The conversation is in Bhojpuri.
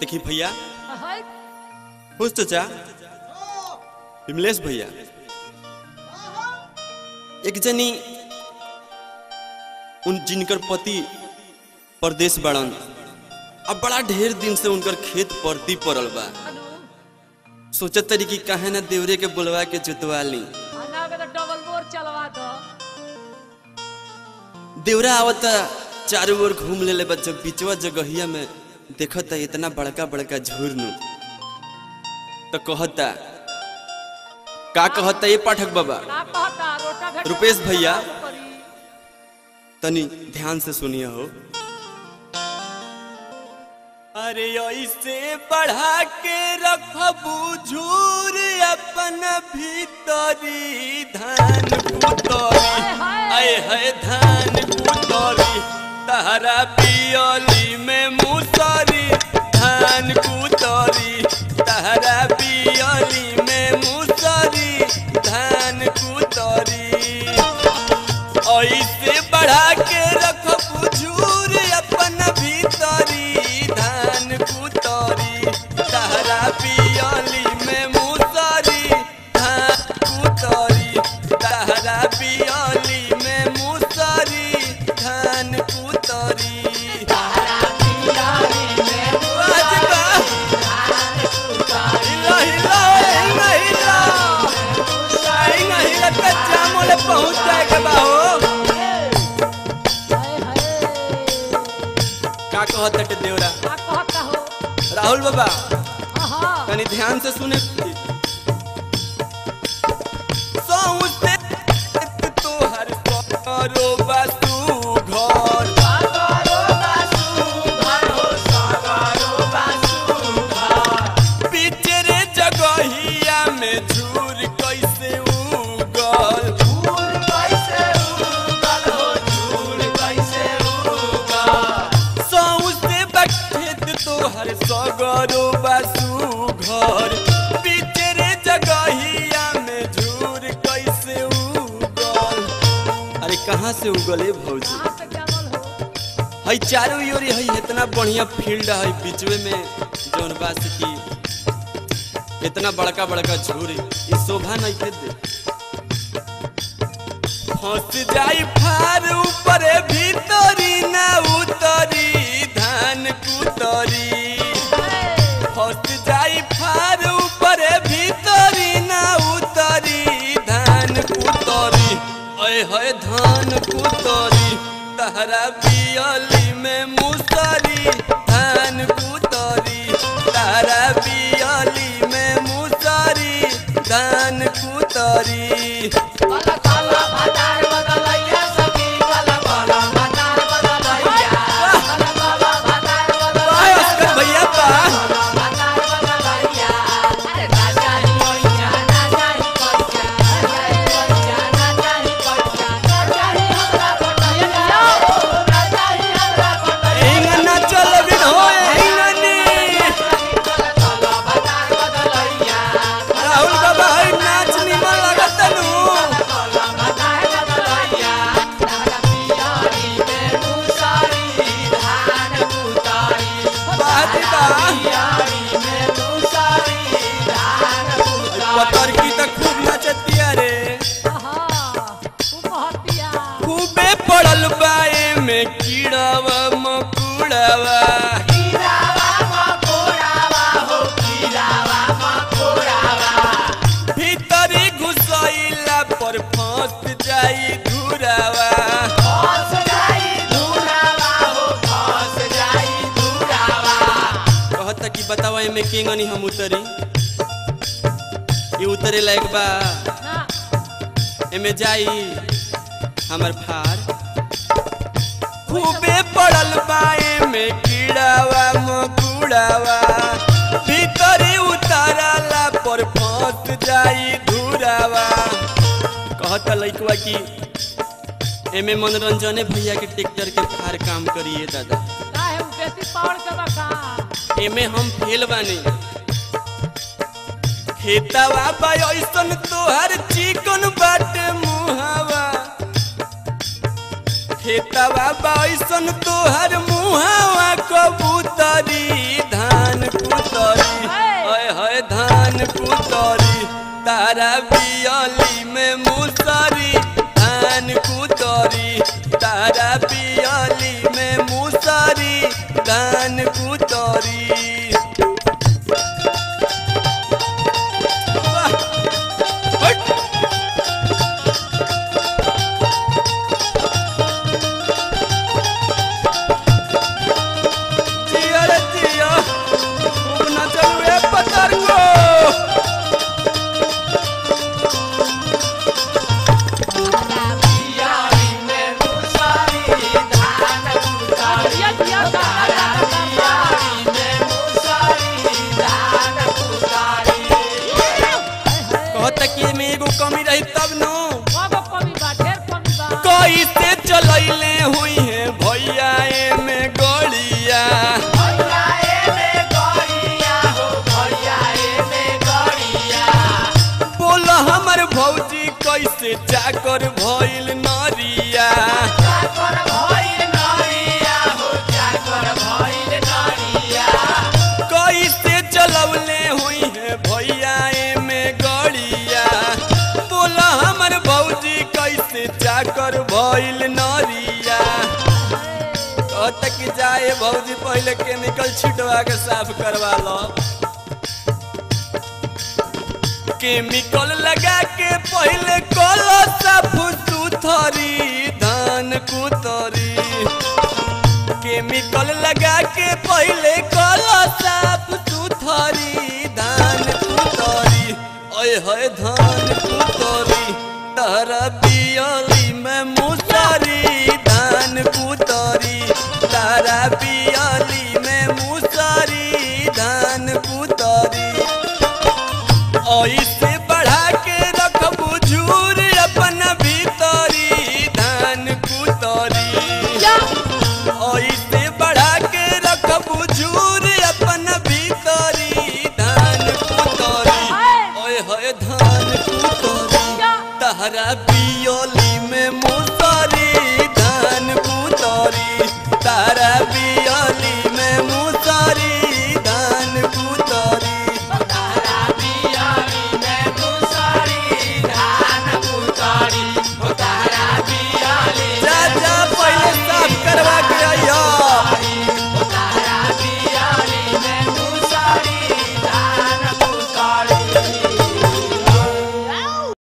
देखी भैया हाय खुश चाचा विमलेश भैया एक जनी उन जिनकर पति परदेश बड़न अब बड़ा ढेर दिन से उनकर खेत परती पड़ल बा अनु सोचत तरी कि काहे ना देवरे के बुलवा के जुतवा ली आना के तो डबल बोर चलवा दो देवरा आवता चारों ओर घूम लेले बा जब बीचवा जगहिया में देखता इतना बड़का बड़का झुरनु तो कहता का कहता ये पाठक बाबा का कहता रोटा भेट रुपेश भैया। तनी ध्यान से सुनिए हो अरे ऐसे बढ़ा के रखबू झूर अपन भीतरी धान पुतरी आए है धान पुतरी तहरा पियली में मुसरी धान कुतरी तहरा पियली में मुसरी धान कुतरी ऐसे बढ़ा के रख बुझूर अपन भीतरी धान कुतरी तहरा पियली में मुसरी धान कुतरी तहरा पियली में मुसरी धान कुतरी बाजबा। हिला, हिला, हिला, हिला। हिला, हिला, कच्चा मोले पहुंच जाएगा बाहो हाय हाय का कहत हटे देवरा का कहता हो राहुल बाबा आहा तनी ध्यान से सुने सौंसे तोहर करो बासु घर पिचरे जगहिया में झूर कैसे उगल सौंसे बखेत तोहर सगरो बासु घर पिचरे जगहिया में झूर कैसे उगल अरे कहाँ से उगले भौजी कहां से जमल हो हई चारों ओर हई इतना बढ़िया फील्ड है बीचवे में जौन बा से की इतना बड़का बड़का झूरी ई शोभा नहीं के दे फंस जाई फार ऊपर भीतरी ना उतरी धान कुतरी फंस जाई फार ऊपर भीतरी ना उतरी धान कुतरी अय है धान कुतरी तहरा बियली में मुसरी धान कुतरी तहरा बियली में मुसरी धान कुतरी काला काला भतार बदलैया सखी काला काला भतार बदलैया काला काला भतार वाह, अस्कर भैया बा भतार बदलैया अरे राजा ही कोइया राजा ही कोइया राजा ही कोइया राजा ही हमरा कोटैया राजा ही हमरा कोटैया एंगना चल बिन हो एंगनी काला भतार बदलैया राहुल बाबा हई नाच निमन लगत नु काला भतार बदलैया तारा पियारी में मुसारी धान कुतारी बात बा पियारी में मुसारी धान कुतारी पतर की त खूब नचतिया रे आहा खूब हतिया खूबे पड़ल बाए में कीड़ावा मकुड़ावा कीरावा मकोड़ावा हो कीरावा मकोड़ावा भीतरी घुसैला पर फंस जाई घुरावा फंस जाई धुरावा हो फंस जाई धुरावा कहता कि बतावा एमे केंगनी हम उतरी ये उतरे लायक बा ना एमे जाई हमर फार खूबे पड़ल बाए में कीड़ावा मकुड़ावा भीतरी उतारला पर फंस जाई धुरावा कहता लइकवा कि एमे मनोरंजने भैया के ट्रैक्टर के फार काम करिए दादा काहे उ बेसी पावर के बका एमे हम फेल बानी खेतावा बा ऐसन तोहर चिकन बाटे मुहावा खेतवा बैसन तोहर मुहावा कबूतरी धान तारा बियली में मुसरी धान कुतरी तारा बियली में मुसरी धान कुतरी वाह! हट! जिया रे जिया खूब नचल रे पतर को बियारी में मुसारी धान कुतारी जिया जिया तारा बियारी में मुसारी धान कुतारी कहत कि में एगो कमी रही तब नो बाबा कमी बा ढेर कमी बा कैसे चलैले हुई है भैया में गड़िया भैया ए में गड़िया हो भैया ए में गड़िया बोल हमर भौजी कैसे चाकर भइल नरिया चाकर भइल नरिया हो चाकर भइल नरिया कैसे चलौले हुई है भैया में गड़िया बोल हमर भौजी कैसे चाकर भइल नरिया कहत कि जाए भौजी पहले केमिकल छिटवा के साफ करवा लो केमिकल लगा के पहले कलो साफ सुथरी धान कुतरी केमिकल लगा के पहले कलो साफ सुथरी धान कुतरी ओए होए धान कुतरी तारा बियली में मुसरी धान कुतरी तारा बियली में मुसरी धान कुतरी ऐसे बढ़ा के रखबू झूर अपन भीतरी धान कुतरी या ऐसे